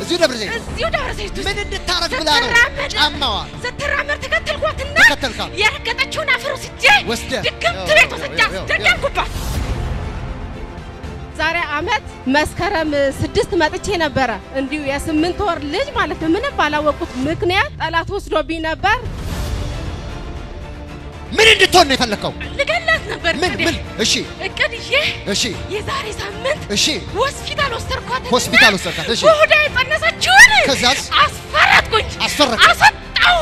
እዚሁ ደብረ ዘይት እዚሁ ደብረ ዘይት ውስጥ ምን እንድታረግ ብላ ነው ስትራመድ ጫማዋን ስትራመድ ተከተልኳትና ተከተልካት? የረገጠችውን አፈር ወስጄ ወስደህ? ድግምት ያው፣ ቤት ወስጄ ያው፣ ያው፣ አስደገምኩባት። ዛሬ አመት መስከረም ስድስት መጥቼ ነበረ። እንዲሁ የስምንት ወር ልጅ ማለት ነው። ምንም ባላወቁት ምክንያት ጠላት ወስዶብኝ ነበር። ምን እንድትሆን ነው የፈለከው? ልገላት ነበር ምን እቅዴ። ምን? እሺ እቅድ ይዤ እሺ የዛሬ ሳምንት እሺ ሆስፒታል ወሰድኳት። ሆስፒታል ወሰድካት? እሺ። በሆዷ የጸነሰችውን ከዛስ? አስፈረጥኩኝ፣ አስፈረጥክ? አስወጣው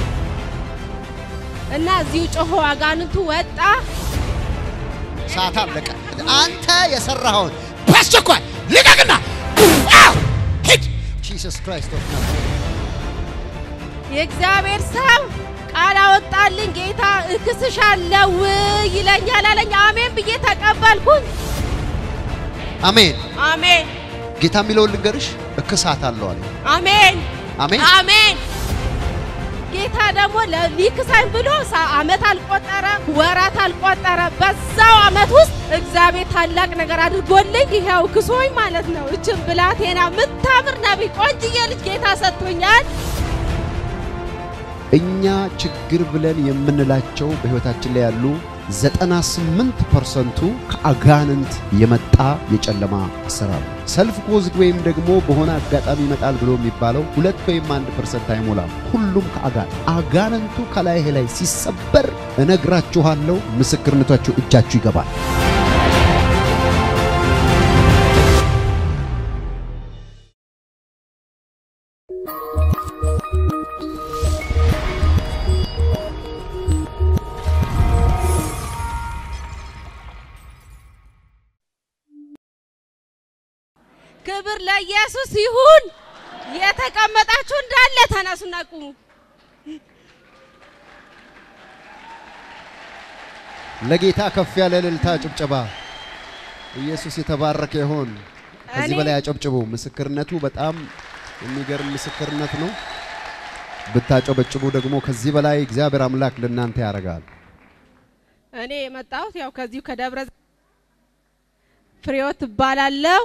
እና እዚሁ ጮሆ አጋንንቱ ወጣ። ሰዓት አለቀ። አንተ የሰራኸውን በአስቸኳይ ልቀቅና አው! ሂድ። ጂሰስ ክራይስት ኦፍ ናዝሬት የእግዚአብሔር ሰው ቃል አወጣልኝ። ጌታ እክስሻለሁ ይለኛል አለኝ። አሜን ብዬ ተቀበልኩኝ። አሜን። አሜን ጌታ የሚለውን ልንገርሽ፣ እክሳት አለው አለ። አሜን አሜን። አሜን። ጌታ ደግሞ ለ- ሊክሳኝ ብሎ ሳ- አመት አልቆጠረ፣ ወራት አልቆጠረ። በዛው አመት ውስጥ እግዚአብሔር ታላቅ ነገር አድርጎልኝ ይኸው ክሶኝ ማለት ነው። እችን ብላቴና ምታምር ነቢይ ቆንጅዬ ልጅ ጌታ ሰጥቶኛል። እኛ ችግር ብለን የምንላቸው በህይወታችን ላይ ያሉ 98 ፐርሰንቱ ከአጋንንት የመጣ የጨለማ አሰራር ነው። ሰልፍ ኮዝድ ወይም ደግሞ በሆነ አጋጣሚ ይመጣል ብሎ የሚባለው ሁለት ወይም አንድ ፐርሰንት አይሞላም። ሁሉም ከአጋንንት አጋንንቱ ከላይ ላይ ሲሰበር እነግራችኋለሁ፣ ምስክርነታችሁ እጃችሁ ይገባል። ክብር ለኢየሱስ ይሁን። የተቀመጣችሁ እንዳለ ተነሱና ቁሙ። ለጌታ ከፍ ያለ እልልታ፣ ጭብጨባ። ኢየሱስ የተባረከ ይሆን። ከዚህ እኔ- በላይ አጨብጭቡ። ምስክርነቱ በጣም የሚገርም ምስክርነት ነው። ብታጨበጭቡ ደግሞ ከዚህ በላይ እግዚአብሔር አምላክ ለእናንተ ያደርጋል። እኔ የመጣሁት ያው ከዚሁ ከደብረ ዘይት ፍሬዎት እባላለሁ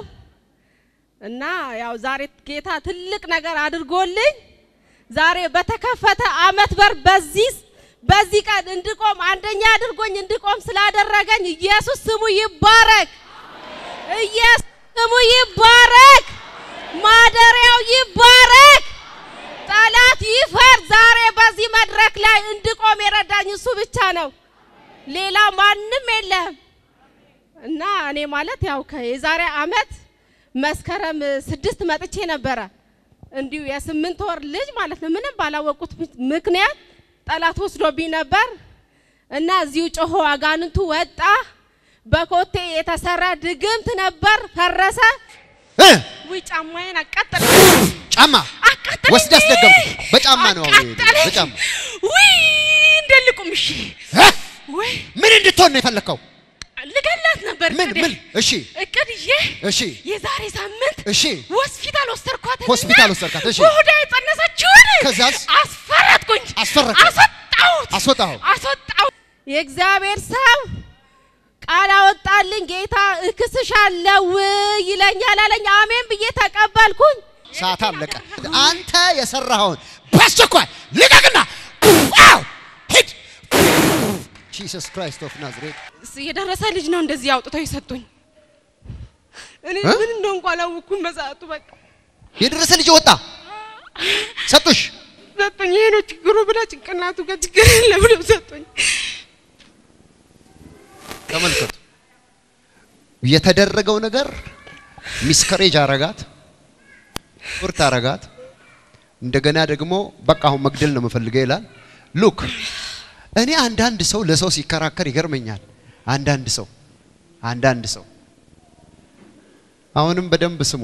እና ያው ዛሬ ጌታ ትልቅ ነገር አድርጎልኝ ዛሬ በተከፈተ አመት በር በዚህ በዚህ ቀን እንድቆም አንደኛ አድርጎኝ እንድቆም ስላደረገኝ ኢየሱስ ስሙ ይባረክ። ኢየሱስ ስሙ ይባረክ። ማደሪያው ይባረክ። ጠላት ይፈር። ዛሬ በዚህ መድረክ ላይ እንድቆም የረዳኝ እሱ ብቻ ነው። ሌላ ማንም የለም። እና እኔ ማለት ያው የዛሬ አመት መስከረም ስድስት መጥቼ ነበረ። እንዲሁ የስምንት ወር ልጅ ማለት ነው። ምንም ባላወቁት ምክንያት ጠላት ወስዶብኝ ነበር እና እዚሁ ጮሆ አጋንንቱ ወጣ። በኮቴ የተሰራ ድግምት ነበር፣ ፈረሰ። እ ውይ ጫማዬን አቃጠለ ጫማ አቃጠለኝ። ወስድ አስደገምኩ። በጫማ ነው አሁን ይሄ፣ አቃጠለኝ። በጫማ ውይ እንደልቁም። እሺ እ? ውይ ምን እንድትሆን ነው የፈለከው? ልገላት ነበር ምን እቅዴ። ምን? እሺ እቅድ ይዤ እሺ የዛሬ ሳምንት እሺ ሆስፒታል ወሰድኳት። ሆስፒታል ወሰድካት፣ እሺ። በሆዷ የጸነሰችውን ከዛስ? አስፈረጥኩኝ፣ አስፈረጥክ? አስወጣሁት፣ አስወጣኸው? አስወጣሁት። የእግዚአብሔር ሰው ቃል አወጣልኝ። ጌታ እክስሻለሁ ይለኛል አለኝ። አሜን ብዬ ተቀበልኩኝ። ሰዓት አለቀ። አንተ የሰራኸውን በአስቸኳይ ልቀቅና አው! ሂድ። ጂሰስ ክራይስት ኦፍ ናዝሬት የደረሰ ልጅ ነው እንደዚህ አውጥተው የሰጡኝ። እኔ እ? ምን እንደሆንኩ አላወኩም በሰዓቱ። በቃ የደረሰ ልጅ ወጣ ሰጡሽ። ሰጡኝ። ይሄ ነው ችግሩ ብላ ጭንቅላቱ ጋር ችግር የለ ብለው ሰጡኝ። ተመልከቱ የተደረገው ነገር ሚስከሬጅ አረጋት፣ ቁርት አረጋት። እንደገና ደግሞ በቃ አሁን መግደል ነው የምፈልገው ይላል። ሉክ እኔ አንዳንድ ሰው ለሰው ሲከራከር ይገርመኛል። አንዳንድ ሰው አንዳንድ ሰው አሁንም በደንብ ስሙ።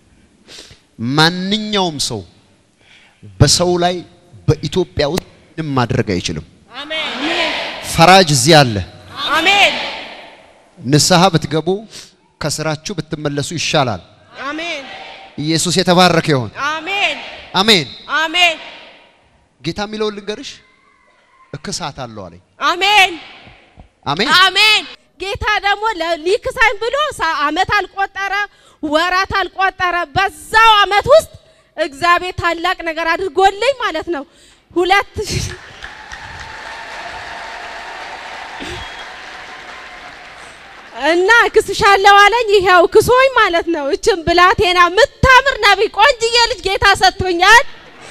ማንኛውም ሰው በሰው ላይ በኢትዮጵያ ውስጥ ምንም ማድረግ አይችልም። አሜን ፈራጅ እዚህ አለ። አሜን ንስሐ ብትገቡ ከስራችሁ ብትመለሱ ይሻላል። አሜን ኢየሱስ የተባረከ ይሆን። አሜን አሜን። አሜን ጌታ የሚለውን ልንገርሽ፣ እክሳት አለው አለኝ። አሜን አሜን። አሜን። ጌታ ደግሞ ለ- ሊክሳኝ ብሎ ሳ- አመት አልቆጠረ፣ ወራት አልቆጠረ። በዛው አመት ውስጥ እግዚአብሔር ታላቅ ነገር አድርጎልኝ ማለት ነው። ሁለት እና ክስሻለሁ አለኝ። ይኸው ክሶኝ ማለት ነው። እችን ብላቴና ምታምር ነቢይ ቆንጅዬ ልጅ ጌታ ሰጥቶኛል።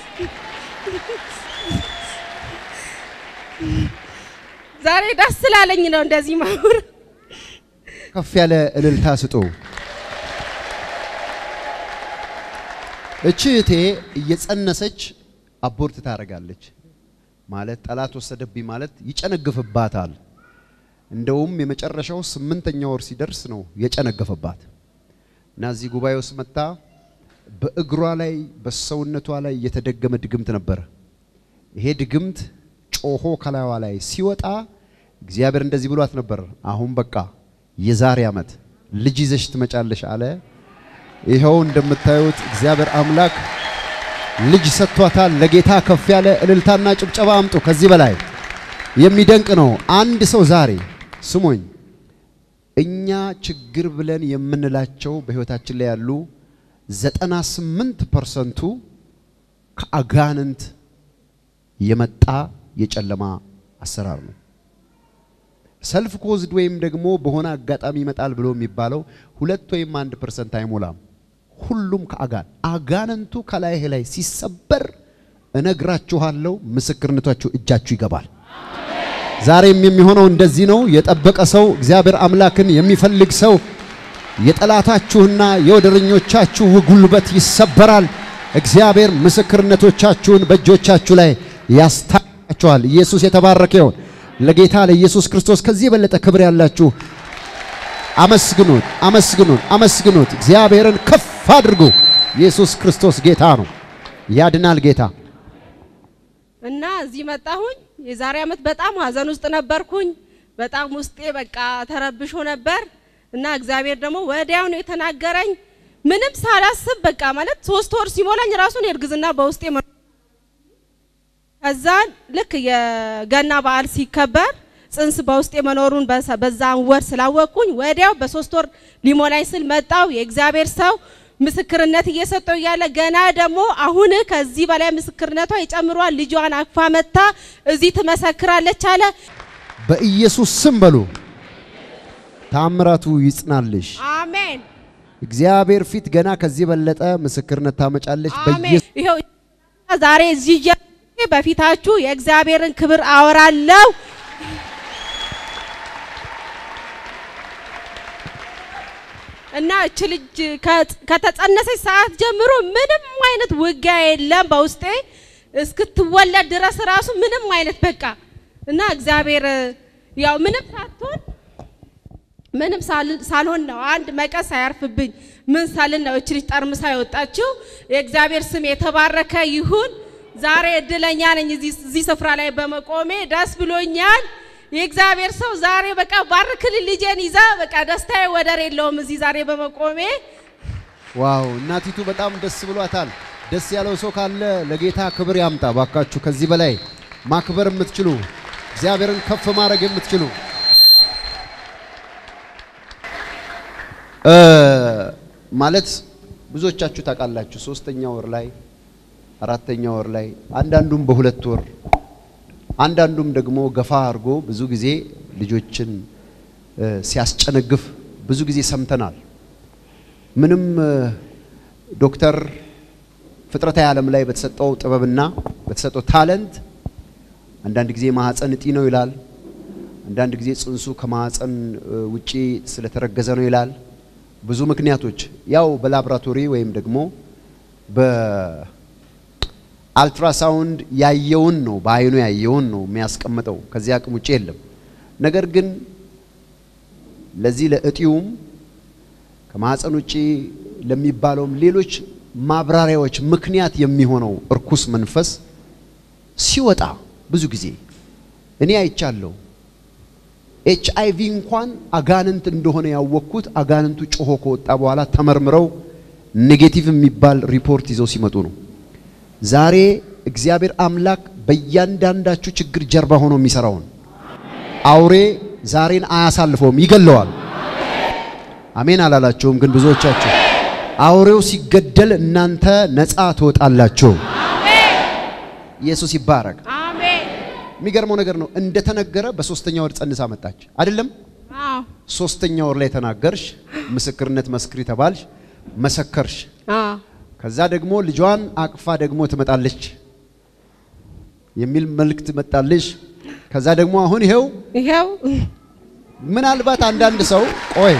ዛሬ ደስ ስላለኝ ነው እንደዚህ ማውር ከፍ ያለ እልልታ ስጡ። እቺ እህቴ እየጸነሰች አቦርት ታደርጋለች ማለት ጠላት ወሰደብኝ ማለት ይጨነግፍባታል። እንደውም የመጨረሻው ስምንተኛ ወር ሲደርስ ነው የጨነገፈባት እና እዚህ ጉባኤ ውስጥ መጣ። በእግሯ ላይ በሰውነቷ ላይ የተደገመ ድግምት ነበረ። ይሄ ድግምት ጮሆ ከላይዋ ላይ ሲወጣ እግዚአብሔር እንደዚህ ብሏት ነበር። አሁን በቃ የዛሬ ዓመት ልጅ ይዘሽ ትመጫለሽ አለ። ይኸው እንደምታዩት እግዚአብሔር አምላክ ልጅ ሰጥቷታል። ለጌታ ከፍ ያለ እልልታና ጭብጨባ አምጡ። ከዚህ በላይ የሚደንቅ ነው። አንድ ሰው ዛሬ ስሙኝ፣ እኛ ችግር ብለን የምንላቸው በህይወታችን ላይ ያሉ ዘጠና ስምንት ፐርሰንቱ ከአጋንንት የመጣ የጨለማ አሰራር ነው። ሰልፍ ኮዝድ ወይም ደግሞ በሆነ አጋጣሚ ይመጣል ብሎ የሚባለው ሁለት ወይም አንድ ፐርሰንት አይሞላም። ሁሉም ከአጋን አጋንንቱ ከላይህ ላይ ሲሰበር እነግራችኋለሁ፣ ምስክርነታችሁ እጃችሁ ይገባል። ዛሬም የሚሆነው እንደዚህ ነው። የጠበቀ ሰው እግዚአብሔር አምላክን የሚፈልግ ሰው የጠላታችሁና የወደረኞቻችሁ ጉልበት ይሰበራል። እግዚአብሔር ምስክርነቶቻችሁን በእጆቻችሁ ላይ ያስታችኋል። ኢየሱስ የተባረከ ይሁን። ለጌታ ለኢየሱስ ክርስቶስ ከዚህ የበለጠ ክብር ያላችሁ አመስግኑት፣ አመስግኑት፣ አመስግኑት። እግዚአብሔርን ከፍ አድርጉ። ኢየሱስ ክርስቶስ ጌታ ነው፣ ያድናል ጌታ። እና እዚህ መጣሁኝ። የዛሬ ዓመት በጣም ሀዘን ውስጥ ነበርኩኝ። በጣም ውስጤ በቃ ተረብሾ ነበር እና እግዚአብሔር ደግሞ ወዲያው ነው የተናገረኝ። ምንም ሳላስብ በቃ ማለት ሶስት ወር ሲሞላኝ ራሱን የእርግዝና በውስጤ መ- ከዛ ልክ የገና በዓል ሲከበር ጽንስ በውስጤ መኖሩን በሰ- በዛን ወር ስላወቅኩኝ ወዲያው በሶስት ወር ሊሞላኝ ስል መጣው የእግዚአብሔር ሰው ምስክርነት እየሰጠው እያለ ገና ደግሞ አሁን ከዚህ በላይ ምስክርነቷ ይጨምሯል። ልጇን አቅፋ መታ እዚህ ትመሰክራለች አለ። በኢየሱስ ስም በሉ። ታምራቱ ይጽናልሽ። አሜን እግዚአብሔር ፊት ገና ከዚህ በለጠ ምስክርነት ታመጫለች። አሜን። በኢየሱስ ይኸው ዛሬ እዚህ እያ- በፊታችሁ የእግዚአብሔርን ክብር አወራለሁ። እና እች ልጅ ከ- ከተጸነሰች ሰዓት ጀምሮ ምንም አይነት ውጊያ የለም በውስጤ እስክትወለድ ድረስ ራሱ ምንም አይነት በቃ እና እግዚአብሔር ያው ምንም ሳትሆን ምንም ሳል- ሳልሆን ነው አንድ መቀስ አያርፍብኝ ምን ሳልን ነው እች ልጅ ጠርምሳ የወጣችው። የእግዚአብሔር ስም የተባረከ ይሁን። ዛሬ እድለኛ ነኝ እዚህ እዚህ ስፍራ ላይ በመቆሜ ደስ ብሎኛል። የእግዚአብሔር ሰው ዛሬ በቃ ባርክልኝ ልጄን ይዛ በቃ ደስታዬ ወደር የለውም እዚህ ዛሬ በመቆሜ ዋው! እናቲቱ በጣም ደስ ብሏታል። ደስ ያለው ሰው ካለ ለጌታ ክብር ያምጣ ባካችሁ። ከዚህ በላይ ማክበር የምትችሉ እግዚአብሔርን ከፍ ማድረግ የምትችሉ እ ማለት ብዙዎቻችሁ ታውቃላችሁ። ሶስተኛ ወር ላይ አራተኛ ወር ላይ አንዳንዱም በሁለት ወር አንዳንዱም ደግሞ ገፋ አድርጎ ብዙ ጊዜ ልጆችን እ ሲያስጨነግፍ ብዙ ጊዜ ሰምተናል። ምንም እ ዶክተር ፍጥረታዊ ዓለም ላይ በተሰጠው ጥበብና በተሰጠው ታለንት አንዳንድ ጊዜ ማህፀን እጢ ነው ይላል። አንዳንድ ጊዜ ጽንሱ ከማህፀን እ ውጪ ስለተረገዘ ነው ይላል። ብዙ ምክንያቶች ያው በላቦራቶሪ ወይም ደግሞ በአልትራሳውንድ ያየውን ነው በአይኑ ያየውን ነው የሚያስቀምጠው። ከዚህ አቅም ውጪ የለም። ነገር ግን ለዚህ ለእጢውም ከማህፀን ውጪ ለሚባለውም ሌሎች ማብራሪያዎች ምክንያት የሚሆነው እርኩስ መንፈስ ሲወጣ ብዙ ጊዜ እኔ አይቻለሁ። ኤች አይ ቪ እንኳን አጋንንት እንደሆነ ያወቅኩት አጋንንቱ ጮሆ ከወጣ በኋላ ተመርምረው ኔጌቲቭ የሚባል ሪፖርት ይዘው ሲመጡ ነው። ዛሬ እግዚአብሔር አምላክ በእያንዳንዳችሁ ችግር ጀርባ ሆኖ የሚሰራውን አውሬ ዛሬን አያሳልፈውም፣ ይገለዋል። አሜን አላላቸውም ግን ብዙዎቻችሁ አውሬው ሲገደል እናንተ ነፃ ትወጣላችሁ። ኢየሱስ ይባረክ። አሜን። የሚገርመው ነገር ነው እንደተነገረ በሶስተኛ ወር ጸንሳ መጣች አይደለም? አዎ ሶስተኛ ወር ላይ ተናገርሽ፣ ምስክርነት መስክሪ ተባልሽ፣ መሰከርሽ። አዎ ከዛ ደግሞ ልጇን አቅፋ ደግሞ ትመጣለች የሚል መልእክት መጣልሽ። ከዛ ደግሞ አሁን ይሄው ይኸው ምናልባት አንዳንድ ሰው ቆይ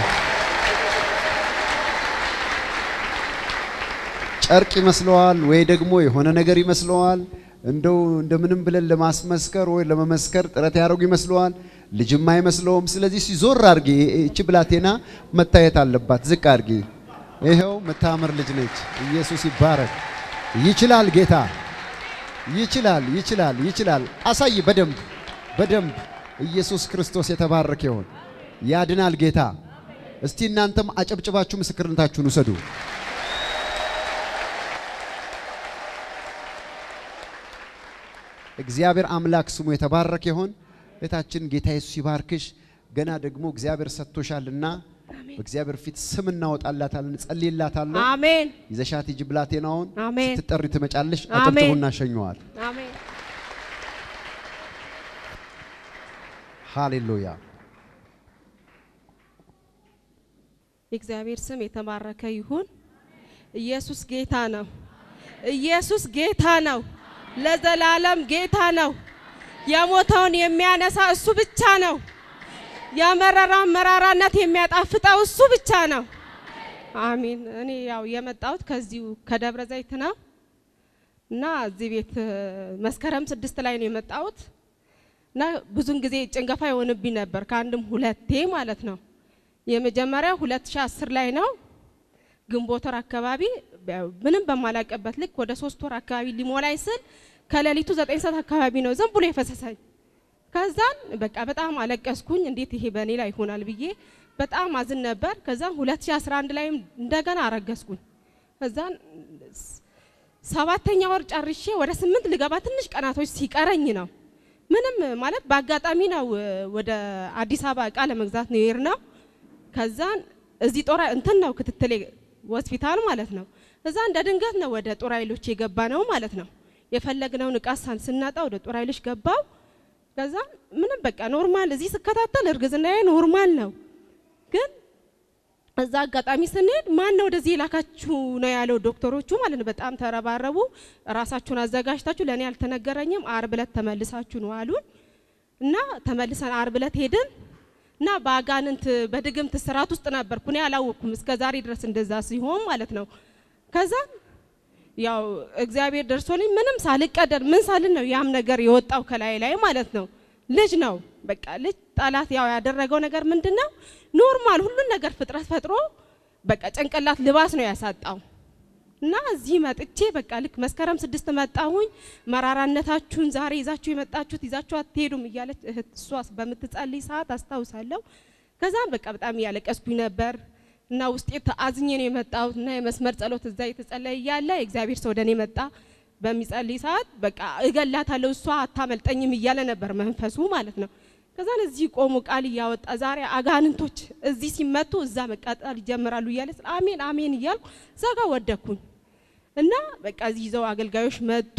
ጨርቅ ይመስለዋል ወይ ደግሞ የሆነ ነገር ይመስለዋል። እንደው እንደምንም ብለን ለማስመስከር ወይ ለመመስከር ጥረት ያደርጉ ይመስለዋል። ልጅም አይመስለውም። ስለዚህ ሲዞር አድርጊ፣ እቺ ብላቴና መታየት አለባት። ዝቅ አድርጊ። ይኸው የምታምር ልጅ ነች። ኢየሱስ ይባረክ። ይችላል ጌታ ይችላል፣ ይችላል፣ ይችላል። አሳይ በደንብ በደንብ ኢየሱስ ክርስቶስ የተባረከ ይሁን። ያድናል ጌታ። እስቲ እናንተም አጨብጭባችሁ ምስክርነታችሁን ውሰዱ። እግዚአብሔር አምላክ ስሙ የተባረከ ይሁን። እህታችን ጌታ ኢየሱስ ይባርክሽ። ገና ደግሞ እግዚአብሔር ሰጥቶሻልና በእግዚአብሔር ፊት ስም እናወጣላታለን፣ ጸልይላታለሁ። አሜን ይዘሻት ሂጂ ብላቴናውን። አሜን። ስትጠሪ ትመጫለሽ። አሜን። አጨብጭቡና ሸኘዋል። አሜን ሃሌሉያ። የእግዚአብሔር ስም የተባረከ ይሁን። ኢየሱስ ጌታ ነው። ኢየሱስ ጌታ ነው። ለዘላለም ጌታ ነው። የሞተውን የሚያነሳ እሱ ብቻ ነው። የመረራን መራራነት የሚያጣፍጠው እሱ ብቻ ነው። አሜን። እኔ ያው የመጣሁት ከዚሁ ከደብረ ዘይት ነው እና እዚህ ቤት እ፣ መስከረም ስድስት ላይ ነው የመጣሁት እና ብዙን ጊዜ ጭንገፋ የሆንብኝ ነበር ከአንድም ሁለቴ ማለት ነው። የመጀመሪያው 2010 ላይ ነው ግንቦት ወር አካባቢ ያው ምንም በማላቀበት ልክ ወደ ሶስት ወር አካባቢ ሊሞላኝ ስል ከሌሊቱ ዘጠኝ ሰዓት አካባቢ ነው ዝም ብሎ የፈሰሰኝ። ከዛን በቃ በጣም አለቀስኩኝ። እንዴት ይሄ በእኔ ላይ ይሆናል ብዬ በጣም አዝን ነበር። ከዛን 2011 ላይም እንደገና አረገዝኩኝ። ከዛን ስ- ሰባተኛ ወር ጨርሼ ወደ ስምንት ልገባ ትንሽ ቀናቶች ሲቀረኝ ነው ምንም ማለት በአጋጣሚ ነው እ፣ ወደ አዲስ አበባ እቃ ለመግዛት ነው የሄድነው። ከዛን እዚህ ጦር እንትን ነው ክትትል ሆስፒታል ማለት ነው። እዛ እንደ ድንገት ነው ወደ ጦር ኃይሎች የገባ ነው ማለት ነው። የፈለግነውን እቃ ሳን ስናጣ ወደ ጦር ኃይሎች ገባው። ከዛ ምንም በቃ ኖርማል እዚህ ስከታተል እርግዝናዬ ኖርማል ነው። ግን እዛ አጋጣሚ ስንሄድ ማን ነው ወደዚህ የላካችሁ ነው ያለው ዶክተሮቹ ማለት ነው። በጣም ተረባረቡ። ራሳችሁን አዘጋጅታችሁ ለእኔ አልተነገረኝም፣ አርብ ዕለት ተመልሳችሁ ነው አሉን እና ተመልሰን አርብ ዕለት ሄድን እና በአጋንንት በድግምት ስርዓት ውስጥ ነበርኩ። እኔ አላወቅኩም እስከ ዛሬ ድረስ እንደዛ ሲሆን ማለት ነው። ከዛ ያው እግዚአብሔር ደርሶልኝ ምንም ሳልቀደር ምን ሳልን ነው ያም ነገር የወጣው ከላይ ላይ ማለት ነው። ልጅ ነው በቃ ልጅ ጠላት ያው ያደረገው ነገር ምንድን ነው? ኖርማል ሁሉን ነገር ፍጥረት ፈጥሮ በቃ ጭንቅላት ልባስ ነው ያሳጣው። እና እዚህ መጥቼ በቃ ልክ መስከረም ስድስት መጣሁኝ። መራራነታችሁን ዛሬ ይዛችሁ የመጣችሁት ይዛችሁ አትሄዱም እያለች እህት እሷ በምትጸልይ ሰዓት አስታውሳለሁ። ከዛም በቃ በጣም እያለቀስኩኝ ነበር እና ውስጤ ተአዝኜ ነው የመጣሁት እና የመስመር ጸሎት እዛ የተጸለየ እያለ የእግዚአብሔር ሰው ወደ እኔ መጣ። በሚጸልይ ሰዓት በቃ እገላታለሁ እሷ አታመልጠኝም እያለ ነበር መንፈሱ ማለት ነው። ከዛን እዚህ ቆሞ ቃል እያወጣ ዛሬ አጋንንቶች እዚህ ሲመቱ እዛ መቃጠል ይጀምራሉ እያለ ስለ አሜን አሜን እያልኩ እዛ ጋር ወደኩኝ እና በቃ እዚህ ይዘው አገልጋዮች መጡ።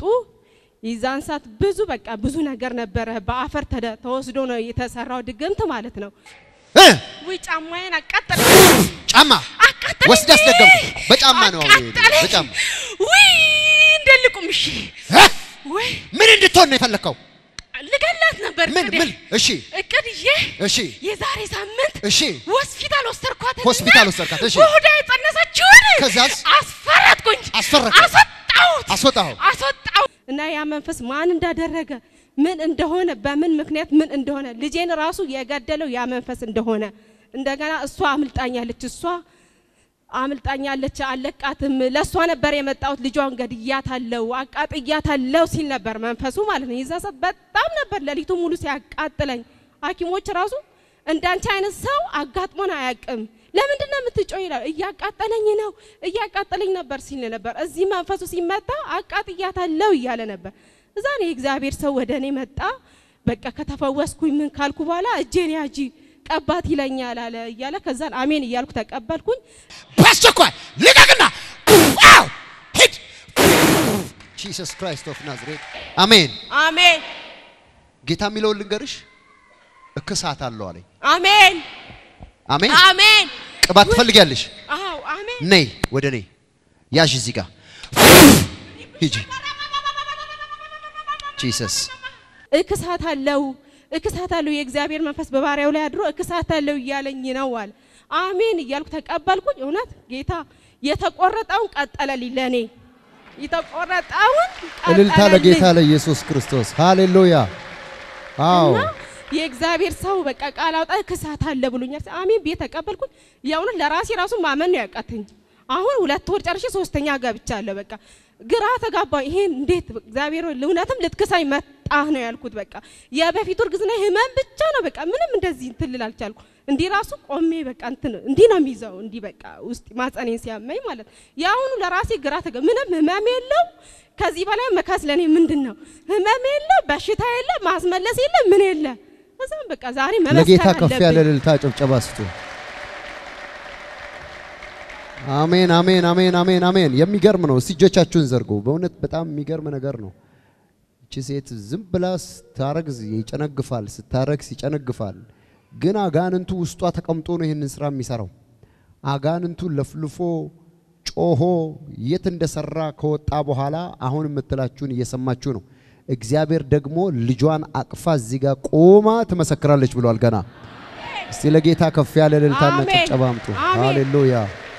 የዛን ሰዓት ብዙ በቃ ብዙ ነገር ነበረ። በአፈር ተደ- ተወስዶ ነው የተሰራው ድግምት ማለት ነው። እ ውይ ጫማዬን አቃጠለ ጫማ አቃጠለኝ። ወስዳ አስደገምኩ። በጫማ ነው አሁን የሄደው፣ አቃጠለኝ። በጫማ ውይ እንደልቁም እሺ እ? ወይ ምን እንድትሆን ነው የፈለግከው? ልገላት ነበር ምን እቅዴ። ምን? እሺ እቅድ ይዤ እሺ የዛሬ ሳምንት እሺ ሆስፒታል ወሰድኳት። ሆስፒታል ወሰድካት፣ እሺ። በሆዷ የጸነሰችውን ከዛስ? አስፈረጥኩኝ፣ አስፈረጥከው? አስወጣሁት፣ አስወጣኸው? አስወጣሁ እና ያ መንፈስ ማን እንዳደረገ ምን እንደሆነ በምን ምክንያት ምን እንደሆነ ልጄን ራሱ የገደለው ያ መንፈስ እንደሆነ እንደገና እሷ አምልጣኛለች እሷ አምልጣኛለች አለቃትም ለእሷ ነበር የመጣሁት ልጇን ገድያታለሁ አቃጥያታለሁ ሲል ነበር መንፈሱ ማለት ነው። የዛ ሰዓት በጣም ነበር ሌሊቱ ሙሉ ሲያቃጥለኝ። ሐኪሞች ራሱ እንዳንቺ አይነት ሰው አጋጥሞን አያውቅም። ለምንድን ነው የምትጮይ? ይላል። እያቃጠለኝ ነው እያቃጠለኝ ነበር ሲል ነበር። እዚህ መንፈሱ ሲመታ አቃጥያታለሁ እያለ ነበር። እዛ ነው የእግዚአብሔር ሰው ወደ እኔ መጣ። በቃ ከተፈወስኩኝ ምን ካልኩ በኋላ እጄን ያጂ ቀባት ይለኛል አለ እያለ ከዛን አሜን እያልኩ ተቀበልኩኝ። በአስቸኳይ ልቀቅና ጂሰስ ክራይስት ኦፍ ናዝሬት አሜን። አሜን ጌታ የሚለውን ልንገርሽ፣ እክሳት አለው አለኝ። አሜን አሜን። አሜን ቅባት ትፈልጊያለሽ? አዎ አሜን ነይ ወደ እኔ ያዥ፣ እዚህ ጋር ሂጂ። ጂሰስ እክሳት አለው እክሳት አለው የእግዚአብሔር መንፈስ በባሪያው ላይ አድሮ እክሳት አለው እያለኝ ነው አለ። አሜን እያልኩ ተቀበልኩኝ። እውነት ጌታ የተቆረጠውን ቀጠለልኝ ለእኔ የተቆረጠውን እልልታ ቀጠለልኝ። ለጌታ ለኢየሱስ ክርስቶስ ሃሌሉያ። አዎ እና የእግዚአብሔር ሰው በቃ ቃል አውጣ ክሳት አለ ብሎኛል። አሜን ብዬ ተቀበልኩኝ። የእውነት ለራሴ ራሱ ማመን ነው ያቃተኝ። አሁን ሁለት ወር ጨርሼ ሶስተኛ ገብቻለሁ። በቃ ግራ ተጋባ። ይሄን እንዴት እግዚአብሔር ሆይ እውነትም ልትክሳኝ መጣህ ነው ያልኩት። በቃ የበፊቱ እርግዝና ህመም ብቻ ነው። በቃ ምንም እንደዚህ እንትን ልል አልቻልኩ። እንዲህ ራሱ ቆሜ በቃ እንትን እንዲህ ነው የሚይዘው። እንዲህ በቃ ውስጥ ማጸኔን ሲያመኝ ማለት የአሁኑ ለራሴ ግራ ተጋ ምንም ህመም የለው። ከዚህ በላይ መካስ ለኔ ምንድን ነው? ህመም የለ፣ በሽታ የለ፣ ማስመለስ የለ፣ ምን የለ። እዛም በቃ ዛሬ ለጌታ መመስከር ከፍ ያለ አለብኝ። እልልታ ጭብጨባ ስጡ። አሜን አሜን አሜን አሜን አሜን። የሚገርም ነው። እስቲ እጆቻችሁን ዘርጉ። በእውነት በጣም የሚገርም ነገር ነው። እቺ ሴት ዝም ብላ ስታረግዝ ይጨነግፋል፣ ስታረግዝ ይጨነግፋል። ግን አጋንንቱ ውስጧ ተቀምጦ ነው ይህንን ስራ የሚሰራው። አጋንንቱ ለፍልፎ ጮሆ የት እንደሰራ ከወጣ በኋላ አሁን የምትላችሁን እየሰማችሁ ነው። እግዚአብሔር ደግሞ ልጇን አቅፋ እዚህ ጋር ቆማ ትመሰክራለች ብሏል። ገና እስቲ ለጌታ ከፍ ያለ እልልታና አሜን። ጭብጨባ አምጡ። አሜን። ሃሌሉያ!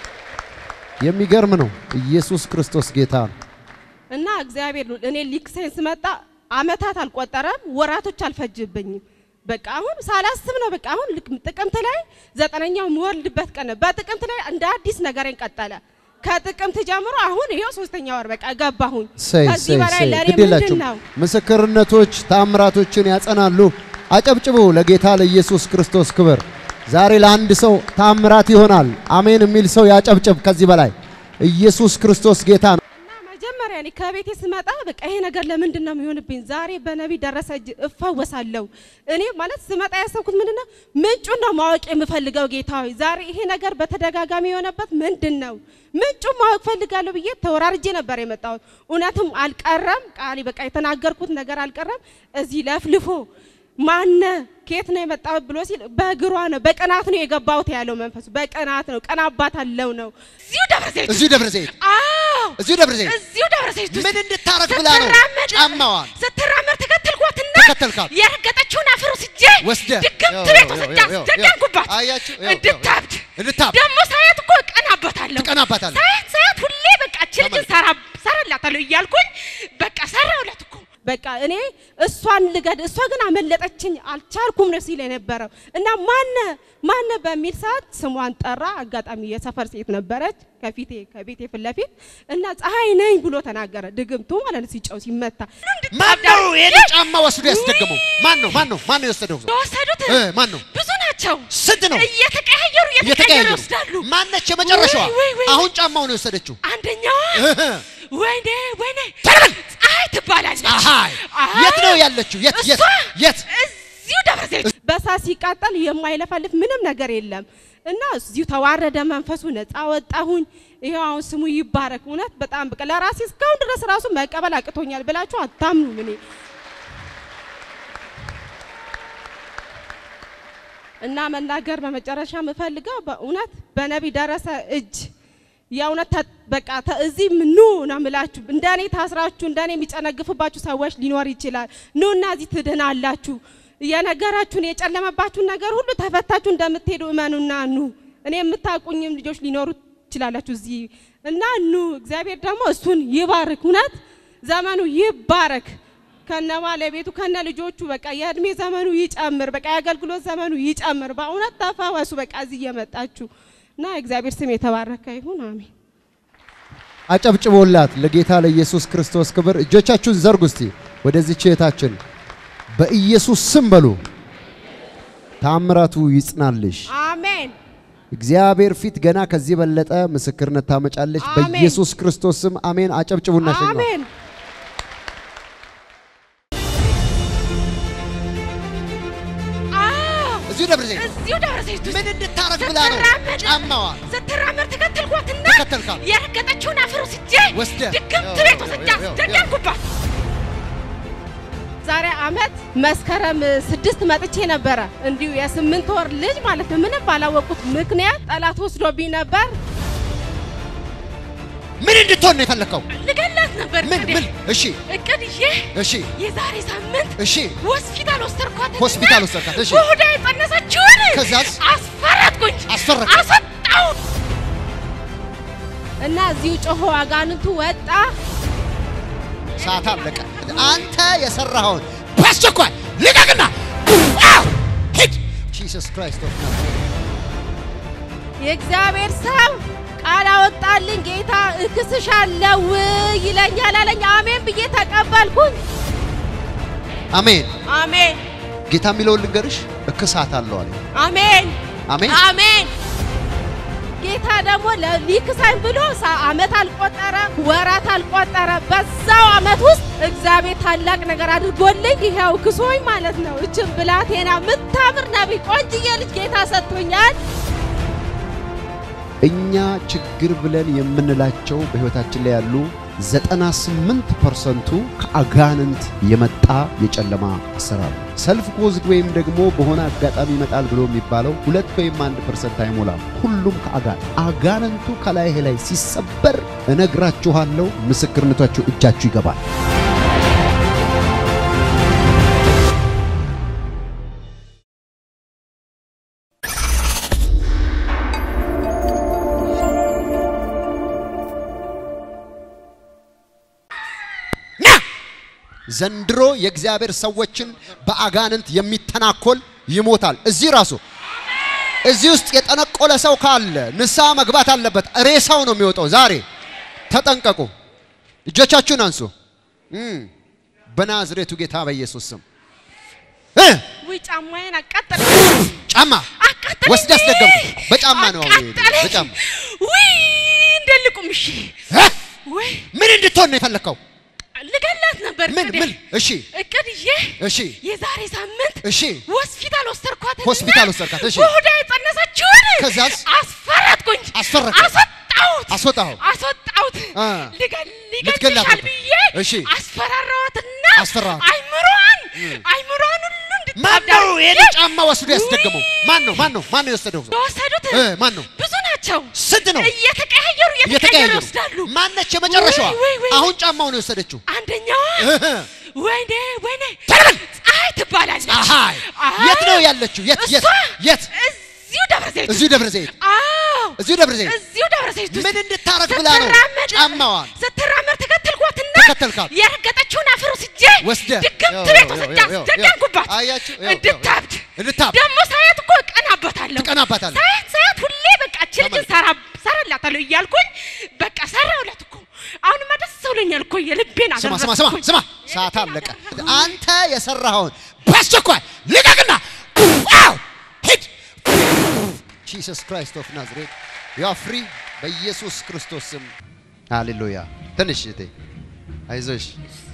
የሚገርም ነው። ኢየሱስ ክርስቶስ ጌታ ነው። እና እግዚአብሔር ነው እኔ ሊክሰኝ ስመጣ አመታት አልቆጠረም፣ ወራቶች አልፈጅብኝም። በቃ አሁን ሳላስብ ነው። በቃ አሁን ልክ ጥቅምት ላይ ዘጠነኛው የምወልድበት ቀን ነው። በጥቅምት ላይ እንደ አዲስ ነገሬን ቀጠለ። ከጥቅምት ጀምሮ አሁን ይሄው ሶስተኛ ወር በቃ ገባሁኝ። ሰይ ከዚህ ሰይ በላይ ሰይ ለእኔ ግድ ምንድን የላችሁም። ነው? ምስክርነቶች ታምራቶችን ያጸናሉ። አጨብጭቡ ለጌታ ለኢየሱስ ክርስቶስ ክብር። ዛሬ ለአንድ ሰው ታምራት ይሆናል። አሜን የሚል ሰው ያጨብጭብ። ከዚህ በላይ ኢየሱስ ክርስቶስ ጌታ ነው። እና መጀመሪያ እኔ ከቤቴ ስመጣ በቃ ይሄ ነገር ለምንድን ነው የሚሆንብኝ? ዛሬ በነቢይ ደረሰ እጅ እፈወሳለሁ። እኔ ማለት ስመጣ ያሰብኩት ምንድን ነው ምንጩን ነው ማወቅ የምፈልገው። ጌታ ሆይ ዛሬ ይሄ ነገር በተደጋጋሚ የሆነበት ምንድን ነው? ምንጩን ማወቅ ፈልጋለሁ ብዬ ተወራርጄ ነበር የመጣሁት። እውነትም አልቀረም ቃል በቃ የተናገርኩት ነገር አልቀረም። እዚህ ለፍልፎ ማነ ከየት ነው የመጣው ብሎ ሲል በእግሯ ነው በቅናት ነው የገባሁት ያለው መንፈሱ በቅናት ነው ቀናባት አለው ነው እዚሁ ደብረ ዘይት እዚሁ ደብረ ዘይት አዎ እዚሁ ደብረ ዘይት እዚሁ ደብረ ዘይት ውስጥ ምን እንድታረግ ብላ ነው ስትራመድ- ጫማዋን ስትራመድ ተከተልኳትና ተከተልካት? የረገጠችውን አፈር ወስጄ ወስደህ? ድግምት ያው፣ ቤት ያው፣ ወስጄ ያው፣ ያው፣ አስደገምኩባት። አያችሁ? ያው፣ ያው፣ እንድታብድ እንድታብድ። ደግሞ ሳያት እኮ እቀናባታለሁ ትቀናባታለህ። ሳያት ሳያት ሁሌ በቃ እቺ ልጅን ሰራ ሰራላታለሁ እያልኩኝ በቃ ሰራውላት እኮ በቃ እኔ እሷን ልገድ እሷ ግን አመለጠችኝ አልቻልኩም ነው ሲል የነበረው እና ማነ ማነ በሚል ሰዓት ስሟን ጠራ። አጋጣሚ የሰፈር ሴት ነበረች ከፊቴ ከቤቴ ፊት ለፊት እና ፀሐይ ነኝ ብሎ ተናገረ። ድግምቱ ማለት ነው ሲጨው ሲመታ ማን ነው ይሄን ጫማ ወስዶ ያስደገመው? ማን ነው? ማን ነው? ማን ነው የወሰደው? የወሰዱት እ ማን ነው? ብዙ ናቸው። ስንት ነው? እየተቀያየሩ እየተቀያየሩ እየተቀያየሩ ይወስዳሉ። ማነች የመጨረሻዋ? ወይ፣ ወይ፣ ወይ። አሁን ጫማውን የወሰደችው አንደኛዋ እህ፣ ወይኔ ወይኔ ተረበል! ፀሐይ ትባላለች። ፀሐይ አዎ። የት ነው ያለችው? የት የት እሷ የት? እዚሁ ደብረ ዘይት በሳት ሲቃጠል የማይለፈልፍ ምንም ነገር የለም እና እዚሁ ተዋረደ መንፈሱ፣ ነፃ ወጣሁኝ። ይሄው አሁን ስሙ ይባረክ። እውነት በጣም በቃ ለራሴ እስካሁን ድረስ ራሱ መቀበል አቅቶኛል ብላችሁ አታምኑም። እኔ እና መናገር በመጨረሻ የምፈልገው በእውነት በነቢ ደረሰ እጅ የእውነት ተ- በቃ ተ- እዚህ ኑ ነው የምላችሁ። እንደኔ ታስራችሁ እንደኔ የሚጨነግፍባችሁ ሰዎች ሊኖር ይችላል። ኑ እና እዚህ ትድናላችሁ። የነገራችሁን የጨለመባችሁን ነገር ሁሉ ተፈታችሁ እንደምትሄዱ እመኑና ኑ። እኔ የምታውቁኝም ልጆች ሊኖሩ ትችላላችሁ እዚህ እና ኑ። እግዚአብሔር ደግሞ እሱን ይባርክ። እውነት ዘመኑ ይባረክ ከነ ባለቤቱ ከነ ልጆቹ በቃ የእድሜ ዘመኑ ይጨምር። በቃ የአገልግሎት ዘመኑ ይጨምር። በእውነት ተፈወሱ። በቃ እዚህ እየመጣችሁ እና እግዚአብሔር ስም የተባረከ ይሁን። አሜን። አጨብጭቦላት ለጌታ ለኢየሱስ ክርስቶስ ክብር። እጆቻችሁን ዘርጉ እስቲ ወደዚች እህታችን በኢየሱስ ስም በሉ። ታምራቱ ይጽናልሽ። አሜን። እግዚአብሔር ፊት ገና ከዚህ በለጠ ምስክርነት ታመጫለች። አሜን። በኢየሱስ ክርስቶስ ስም አሜን። አጨብጭቡና ሸኟት። አሜን። አዎ፣ እዚሁ ደብረ ዘይት እዚሁ ደብረ ዘይት ውስጥ ምን እንድታረግ ብላ ነው ስትራመድ- ጫማዋን ስትራመድ ተከተልኳትና ተከተልካት? ተከተልካል። የረገጠችውን አፈር ወስጄ ወስደህ ድግምት ያው፣ ቤት ያው፣ ወስጄ ያው፣ ያው፣ አስደገምኩባት። ዛሬ አመት መስከረም ስድስት መጥቼ ነበረ። እንዲሁ የስምንት ወር ልጅ ማለት ነው። ምንም ባላወቁት ምክንያት ጠላት ወስዶብኝ ነበር። ምን እንድትሆን ነው የፈለከው? ልገላት ነበር ምን እቅዴ። ምን? እሺ እቅድ ይዤ እሺ የዛሬ ሳምንት እሺ ሆስፒታል ወሰድኳት። ሆስፒታል ወሰድካት፣ እሺ። በሆዷ የጸነሰችውን ከዛስ? አስፈረጥኩኝ፣ አስፈረጥክ? አስወጣው እና እዚሁ ጮሆ አጋንንቱ ወጣ። ሰዓት አለቀ። አንተ የሰራኸውን በአስቸኳይ ልቀቅና አው! ሂድ። ጂሰስ ክራይስት ኦፍ ናዝሬት የእግዚአብሔር ሰው ቃል አወጣልኝ። ጌታ እክስሻለሁ ይለኛል አለኝ። አሜን ብዬ ተቀበልኩኝ። አሜን። አሜን ጌታ የሚለውን ልንገርሽ፣ እክሳት አለው አለ። አሜን አሜን። አሜን። ጌታ ደግሞ ለ- ሊክሳኝ ብሎ ሳ- አመት አልቆጠረ፣ ወራት አልቆጠረ። በዛው አመት ውስጥ እግዚአብሔር ታላቅ ነገር አድርጎልኝ ይኸው ክሶኝ ማለት ነው። እችን ብላቴና ምታምር ነቢይ ቆንጅዬ ልጅ ጌታ ሰጥቶኛል። እኛ ችግር ብለን የምንላቸው በህይወታችን ላይ ያሉ 98 ፐርሰንቱ ከአጋንንት የመጣ የጨለማ ስራ ነው። ሰልፍ ኮዝድ ወይም ደግሞ በሆነ አጋጣሚ ይመጣል ብሎ የሚባለው ሁለት ወይም አንድ ፐርሰንት አይሞላም። ሁሉም ከአጋንንት አጋንንቱ ከላይህ ላይ ሲሰበር እነግራችኋለሁ፣ ምስክርነታችሁ እጃችሁ ይገባል። ና ዘንድሮ የእግዚአብሔር ሰዎችን በአጋንንት የሚተናኮል ይሞታል። እዚህ ራሱ እዚህ ውስጥ የጠነቆለ ሰው ካለ ንስሐ መግባት አለበት። ሬሳው ነው የሚወጣው። ዛሬ ተጠንቀቁ። እጆቻችሁን አንሱ። እም፣ በናዝሬቱ ጌታ በኢየሱስ ስም እ ውይ ጫማዬን አቃጠለ ጫማ አቃጠለኝ። ወስድ አስደገምኩ። በጫማ ነው አሁን ይሄ፣ አቃጠለኝ። በጫማ ውይ እንደልቁም እሺ እ? ወይ ምን እንድትሆን ነው የፈለግከው? ልገላት ነበር ምን እቅዴ። ምን? እሺ እቅድ ይዤ እሺ የዛሬ ሳምንት እሺ ሆስፒታል ወሰድኳት። ሆስፒታል ወሰድካት፣ እሺ። በሆዷ የጸነሰችውን ከዛስ? አስፈረጥኩኝ፣ አስፈረጥክ? አስወጣሁት፣ አስወጣኸው? አስወጣሁት። አ። ልገል ልትገላት ሊገልሻል ነበር። ብዬ እሺ። አስፈራራኋትና አስፈራራት። አይምሮዋን አይምሮዋን ሁሉ ማን እንድታብድ ነው ይሄን አድርጌ ጫማ ወስዶ ያስደገመው? ማን ነው? ማን ነው? ማን ነው የወሰደው? የወሰዱት እ ማን ነው? ብዙ ናቸው። ስንት ነው? እየተቀያየሩ እየተቀያየሩ እየተቀያየሩ ይወስዳሉ። ማነች የመጨረሻዋ? ወይ፣ ወይ፣ ወይ። አሁን ጫማውን የወሰደችው አንደኛዋ እህ። ወይኔ ወይኔ ተረበል! ፀሐይ ትባላለች። ፀሐይ አይ፣ የት ነው ያለችው? የት የት እሷ የት? እዚሁ ደብረ ዘይት እዚሁ ደብረ ዘይት አዎ እዚሁ ደብረ ዘይት እዚሁ ደብረ ዘይት ውስጥ ምን እንድታረግ ብላ ነው ስትራመድ- ጫማዋን ስትራመድ ተከተልኳትና ተከተልካት? የረገጠችውን አፈር ወስጄ ወስደህ? ድግምት ያው፣ ቤት ያው፣ ወስጄ ያው፣ ያው፣ አስደገምኩባት። አያችሁ? ያው፣ ያው፣ እንድታብድ እንድታብድ ደግሞ ሳያት እኮ እቀናባታለሁ። ትቀናባታለህ። ሳያት ሳያት ሁሌ በቃ እቺ ልጅን ሰራ ሰራላታለሁ እያልኩኝ በቃ ሰራሁላት እኮ አሁንማ ደስ ብሎኛል እኮ የልቤን ስማ ስማ ስማ አደረግኩኝ። ስማ፣ ሰዓት አለቀ። አንተ የሰራኸውን በአስቸኳይ ልቀቅና አው! ሂድ። ጂሰስ ክራይስት ኦፍ ናዝሬት ዩ አር ፍሪ በኢየሱስ ክርስቶስ ስም ሃሌሉያ። ትንሽ እህቴ አይዞሽ፣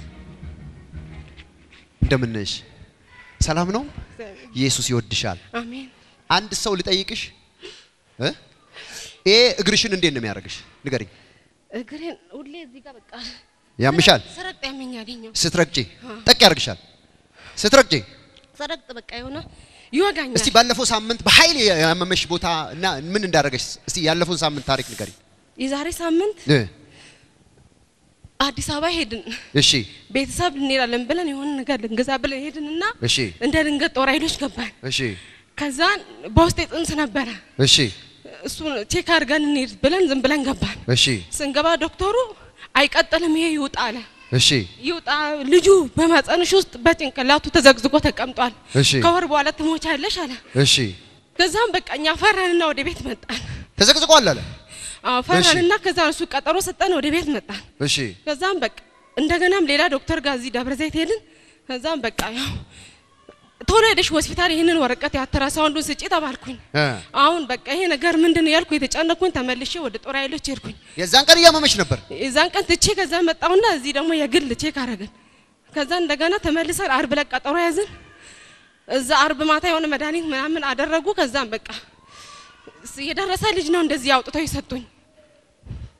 እንደምን ነሽ? ሰላም ነው? ኢየሱስ ይወድሻል። አሜን። አንድ ሰው ልጠይቅሽ እ ይሄ እግርሽን እንዴት ነው የሚያደርግሽ? ንገሪኝ። እግሬን ሁሌ እዚህ ጋር በቃ ያምሻል? ሰረጥ ያመኝ ያገኘው ስትረግጪ ጠቅ ያደርግሻል። ስትረግጪ ሰረጥ በቃ የሆነ ይወጋኛል። እስቲ ባለፈው ሳምንት በኃይል ያመመሽ ቦታ እና ምን እንዳደረገሽ እስቲ ያለፈውን ሳምንት ታሪክ ንገሪኝ። የዛሬ ሳምንት እ አዲስ አበባ ሄድን። እሺ ቤተሰብ እንሄዳለን ብለን የሆነ ነገር ልንገዛ ብለን ሄድንና እሺ እንደ ድንገት ጦር ኃይሎች ገባን። እሺ ከዛ በውስጤ ጽንስ ነበረ። እሺ እሱን ቼክ አድርገን እንሂድ ብለን ዝም ብለን ገባን። እሺ ስንገባ ዶክተሩ አይቀጥልም፣ ይሄ ይውጣ አለ። እሺ ይውጣ ልጁ በማጸንሽ ውስጥ በጭንቅላቱ ተዘግዝጎ ተቀምጧል። እሺ ከወር በኋላ ትሞቻለሽ አለ። እሺ ከዛም በቃ እኛ ፈራንና ወደ ቤት መጣን። ተዘቅዝቋል አለ። አዎ ፈራንና ከዛ እሱ ቀጠሮ ሰጠን፣ ወደ ቤት መጣን። እሺ ከዛም በቃ እንደገናም ሌላ ዶክተር ጋር እዚህ ደብረ ዘይት ሄድን። ከዛም በቃ ያው ቶሎ ሄደሽ ሆስፒታል ይህንን ወረቀት የአልትራሳውንዱን ስጪ ተባልኩኝ። እ አሁን በቃ ይሄ ነገር ምንድን ነው ያልኩ የተጨነኩኝ፣ ተመልሼ ወደ ጦር ኃይሎች ሄድኩኝ። የዛን ቀን እያመመሽ ነበር። የዛን ቀን ትቼ ከዛ መጣሁና እዚህ ደግሞ የግል ቼክ አረግን። ከዛ እንደገና ተመልሰን አርብ ዕለት ቀጠሮ ያዝን። እዛ አርብ ማታ የሆነ መድኃኒት ምናምን አደረጉ። ከዛም በቃ ስ- የደረሰ ልጅ ነው እንደዚህ አውጥተው የሰጡኝ።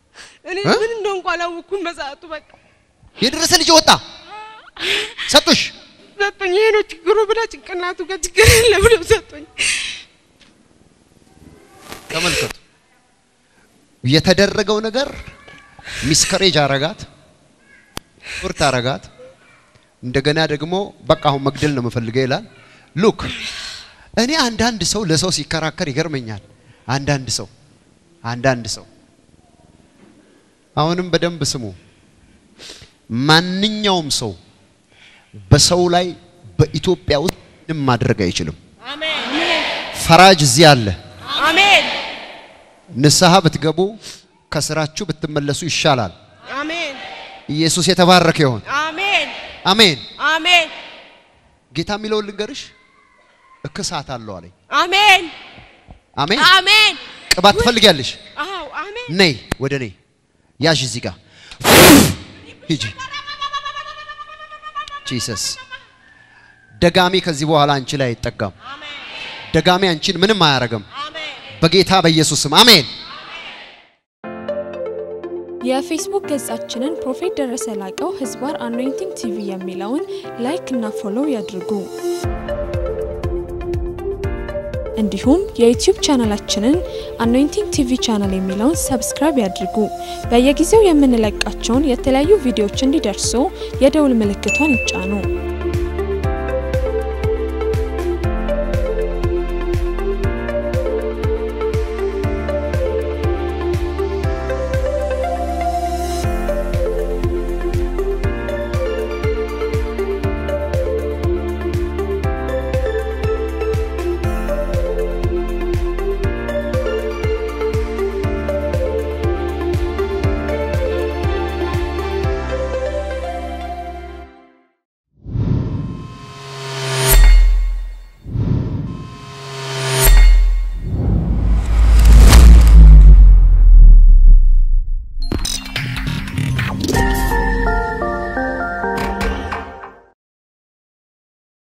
እኔ እ? ምን እንደሆንኩ አላወኩም በሰዓቱ በቃ የደረሰ ልጅ ወጣ ሰጡሽ። ሰጡኝ። ይሄ ነው ችግሩ ብላ ጭንቅላቱ ጋር ችግር የለ ብለው ሰጡኝ። ተመልከቱ የተደረገው ነገር ሚስከሬጅ አረጋት፣ ቁርት አረጋት። እንደገና ደግሞ በቃ አሁን መግደል ነው የምፈልገው ይላል። ሉክ እኔ አንዳንድ ሰው ለሰው ሲከራከር ይገርመኛል። አንዳንድ ሰው አንዳንድ ሰው አሁንም በደንብ ስሙ። ማንኛውም ሰው በሰው ላይ በኢትዮጵያ ውስጥ ምንም ማድረግ አይችልም። አሜን ፈራጅ እዚህ አለ። አሜን ንስሐ ብትገቡ ከስራችሁ ብትመለሱ ይሻላል። አሜን ኢየሱስ የተባረከ ይሆን። አሜን አሜን። አሜን ጌታ የሚለውን ልንገርሽ፣ እክሳት አለው አለኝ። አሜን አሜን። አሜን ቅባት ትፈልጊያለሽ? አዎ አሜን ነይ ወደ እኔ ያዥ፣ እዚህ ጋር ሂጂ። ጂሰስ ደጋሚ ከዚህ በኋላ አንቺ ላይ አይጠጋም። ደጋሚ አንቺን ምንም አያረግም። በጌታ በኢየሱስ ስም አሜን። የፌስቡክ ገጻችንን ፕሮፌት ደረሰ ላቀው ህዝባር አኖይንቲንግ ቲቪ የሚለውን ላይክ እና ፎሎው ያድርጉ። እንዲሁም የዩቲዩብ ቻናላችንን አኖይንቲንግ ቲቪ ቻናል የሚለውን ሰብስክራይብ ያድርጉ። በየጊዜው የምንለቃቸውን የተለያዩ ቪዲዮዎች እንዲደርሱ የደውል ምልክቷን ይጫኑ።